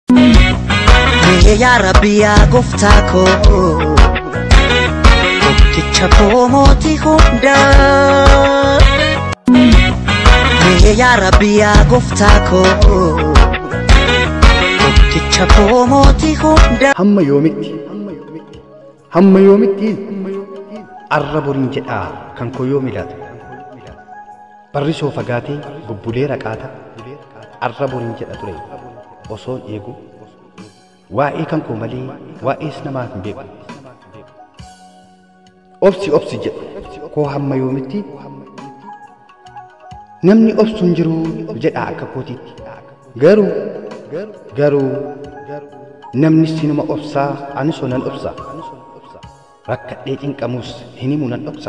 Mee yaa Rabbi yaa gooftaa koo Tokkicha koo mootii hundaa Mee yaa Rabbi yaa gooftaa koo Tokkicha koo mootii hundaa hamma yoomitti hamma yoomitti arra boriin jedhaa kan koo yoo milaata barrisoo fagaatee bubbulee raqaata arra boriin jedha ture osoon eegu waa'ee kan koo malee waa'ees namaaf hin beeku obsi obsi jedhu koo hamma yoomitti namni obsu hin jiru jedha akka kootiitti garuu garuu namni sinuma obsaa anis nan obsa rakkadhee cinqamus hin himu nan dhoksa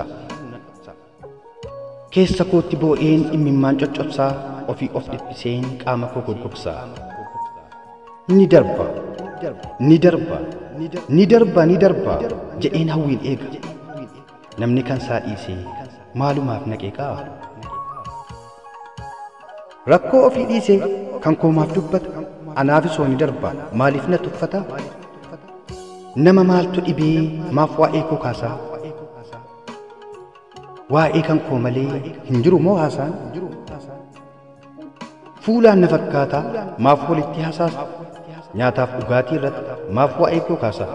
keessa kootti boo'een imimmaan coccobsaa ofii of dhiphiseen qaama koo goggogsaa ni darba ni darba ni darba ni darba jedheen hawwiin eega namni kan isaa dhiisee maalumaaf naqeeqaa rakkoo ofii dhiisee kan koomaaf dubbata anaafisoo ni darba maaliif na tuffata nama maaltu dhibee maaf waa'ee koo kaasaa waa'ee kan koo malee hin jiru moo haasaan fuulaan na fakkaataa maaf walitti hasaasa nyaataaf dhugaatii irratti maaf waa'ee koo kaasaa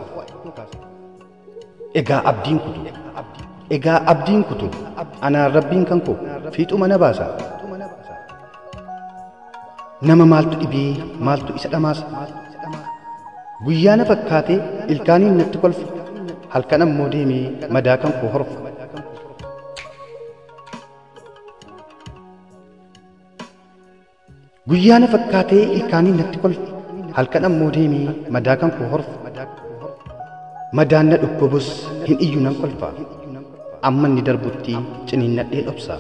egaa abdiin kutu egaa abdiin kutu anaan rabbiin kan koo fiixuma na baasa nama maaltu dhibee maaltu isa dhamaasa guyyaa na fakkaatee ilkaaniin natti kolfa halkan ammoo deemee madaa kan koo horfa guyyaa na fakkaatee ilkaaniin natti kolfa halkan ammoo deemee madaa kan koo horfa madaan na dhukkubus hin iyyu nan kolfa amma inni darbutti ciniinnadhee dhobsa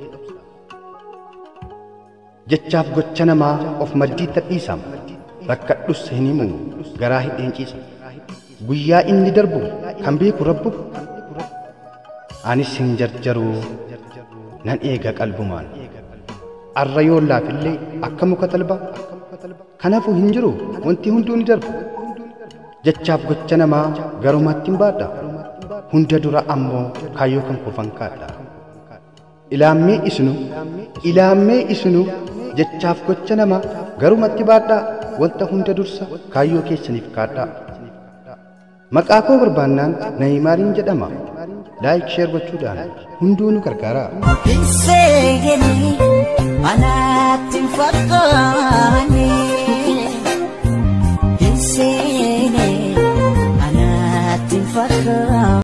jechaaf gocha namaa of maddii tadhiisama rakkadhus hin himu garaa hidheen ciisa guyyaa inni darbu kan beeku rabbu anis hin jarjaru nan eega qalbumaan arra yoo laafillee akka muka talbaa kanaafuu hin jiru wanti hunduu ni darbu jechaaf gocha namaa garumatti hin baadha hunda dura ammoo kaayyoo kan kofan kaadha ilaammee isnu ilaammee isnu jechaaf gocha namaa garumatti baadhaa wanta hunda dursa kaayyoo keessaniif kaadhaa maqaa koo barbaannaan nayimaariin jedhama laayik sheer gochuudhaan hunduu nu gargaaraa Hin seegani anaatti hin fakkaanne Hin seene anaatti hin fakkaanne